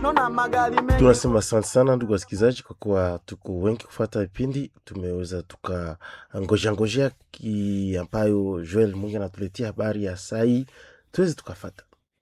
Tunasema asante sana ndugu wasikilizaji, kwa kuwa tuko wengi kufata vipindi, tumeweza tukangoja ngojea ki ambayo Joel Mungi anatuletea habari ya sai, tuweze tukafata.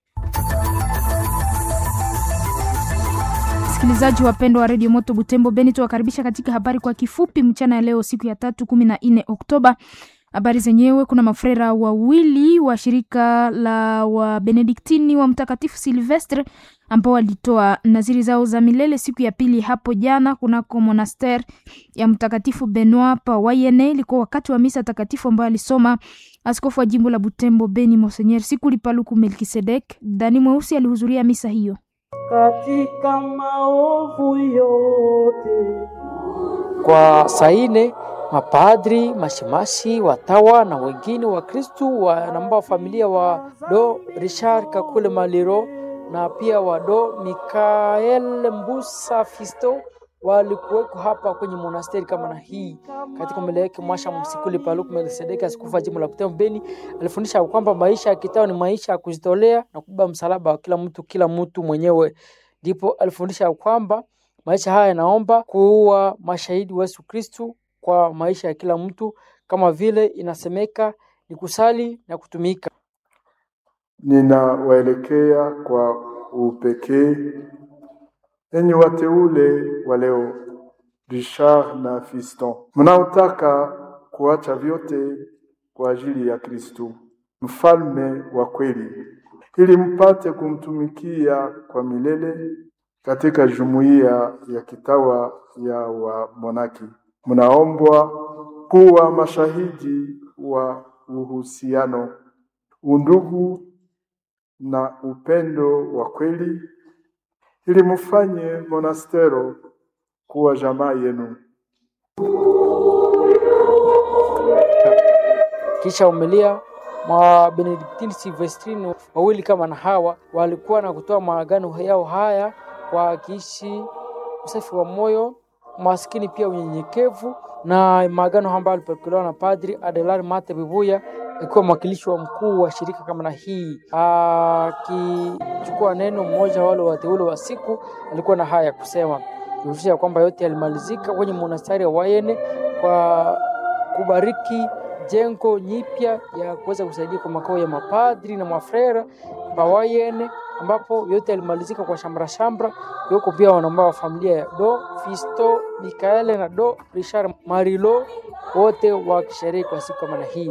Wasikilizaji wapendwa wa redio Moto Butembo Beni, tuwakaribisha katika habari kwa kifupi mchana ya leo, siku ya tatu kumi na nne Oktoba. Habari zenyewe, kuna mafrera wawili wa shirika la Wabenediktini wa Mtakatifu Silvestre ambao walitoa naziri zao za milele siku ya pili hapo jana kunako monaster ya Mtakatifu Benoit pa Wayene. Ilikuwa wakati wa misa takatifu ambayo alisoma askofu wa jimbo la Butembo Beni Monseigneur Sikuli Paluku Melkisedek. Dani Mweusi alihudhuria misa hiyo. katika maovu yote Kwa saine mapadri, mashemasi, watawa na wengine wa Kristu wanamba familia wa do Richard Kakule Maliro na pia wa do Mikael Mbusa Fisto walikuweko hapa kwenye monasteri kama na hii. Katika mbele yake Mwasha Msikuli Paluku Melkisedeki, askofu wa jimbo la Butembo Beni, alifundisha kwamba maisha ya kitao ni maisha ya kujitolea na kubeba msalaba wa kila mtu kila mtu mwenyewe. Ndipo alifundisha kwamba maisha haya yanaomba kuwa mashahidi wa Yesu Kristu kwa maisha ya kila mtu, kama vile inasemeka ni kusali na kutumika. Ninawaelekea kwa upekee enyi wateule wa leo, Richard na Fiston, mnaotaka kuacha vyote kwa ajili ya Kristu, mfalme wa kweli, ili mpate kumtumikia kwa milele katika jumuiya ya kitawa ya wamonaki. Mnaombwa kuwa mashahidi wa uhusiano, undugu na upendo wa kweli ili mufanye monastero kuwa jamaa yenu. Kisha umelia mwa Benediktini Silvestrini wawili kama na hawa walikuwa na kutoa maagano yao haya kwa kiishi usafi wa moyo, maskini pia unyenyekevu, na maagano ambayo alipokelewa na Padri Adelar Mate Bibuya akiwa mwakilishi wa mkuu wa shirika kama na hii, akichukua neno mmoja wale wateule wa siku, alikuwa na haya ya kusema kuhusisha kwamba yote yalimalizika kwenye monastari wa Wayene kwa kubariki jengo nyipya ya kuweza kusaidia kwa makao ya mapadri na mafrera pa Wayene, ambapo yote yalimalizika kwa shamra shamra. Yuko pia wanamba wa familia ya Do Fisto Mikaele na Do Richard Marilo, wote wakisherehe kwa siku kama na hii.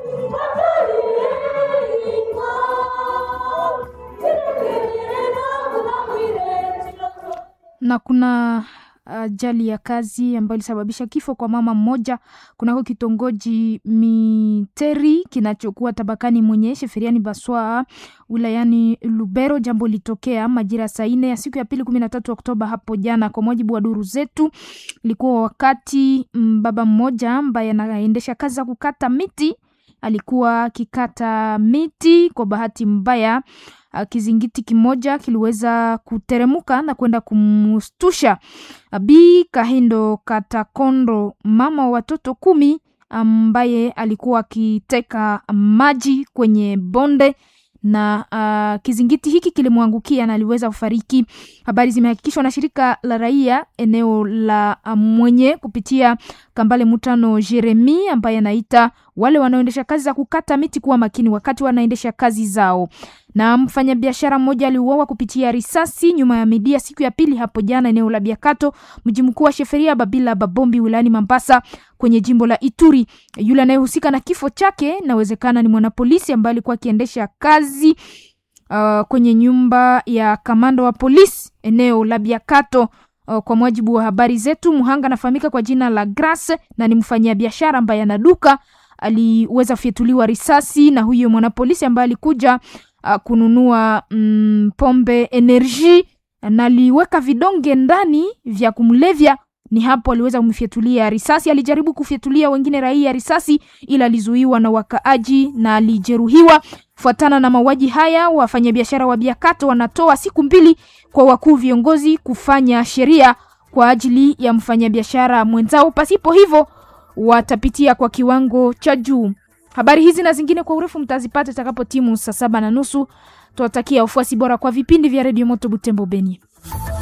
na kuna ajali ya kazi ambayo ilisababisha kifo kwa mama mmoja kunako kitongoji Miteri kinachokuwa tabakani mwenye Sheferiani Baswa wilayani Lubero. Jambo litokea majira saa nne ya siku ya pili kumi na tatu Oktoba hapo jana. Kwa mujibu wa duru zetu, ilikuwa wakati mm, baba mmoja ambaye anaendesha kazi za kukata miti alikuwa akikata miti. Kwa bahati mbaya uh, kizingiti kimoja kiliweza kuteremuka na kwenda kumstusha Bi Kahindo Katakondo, mama wa watoto kumi, ambaye alikuwa akiteka maji kwenye bonde na uh, kizingiti hiki kilimwangukia na aliweza kufariki. Habari zimehakikishwa na shirika la raia eneo la uh, Mwenye kupitia Kambale Mutano Jeremi ambaye anaita wale wanaoendesha kazi za kukata miti kuwa makini wakati wanaendesha kazi zao. Na mfanyabiashara mmoja aliuawa kupitia risasi nyuma ya midia siku ya pili hapo jana eneo la Biakato, mji mkuu wa Sheferia Babila Babombi wilayani Mambasa kwenye jimbo la Ituri. Yule anayehusika na kifo chake inawezekana ni mwanapolisi ambaye alikuwa akiendesha kazi uh, kwenye nyumba ya kamanda wa polisi eneo la Biakato. Uh, kwa mujibu wa habari zetu, mhanga anafahamika kwa jina la Grace na ni mfanyabiashara ambaye ana duka aliweza kufyatuliwa risasi na huyo mwanapolisi ambaye alikuja uh, kununua mm, pombe energy na aliweka vidonge ndani vya kumlevya. Ni hapo aliweza kumfyatulia risasi. Alijaribu kufyatulia wengine raia risasi, ila alizuiwa na wakaaji na alijeruhiwa. Fuatana na mauaji haya, wafanyabiashara wa Biakato wanatoa siku mbili kwa wakuu viongozi kufanya sheria kwa ajili ya mfanyabiashara mwenzao, pasipo hivyo watapitia kwa kiwango cha juu. Habari hizi na zingine kwa urefu mtazipata itakapo timu saa saba na nusu. Tuwatakia ufuasi bora kwa vipindi vya redio Moto Butembo Beni.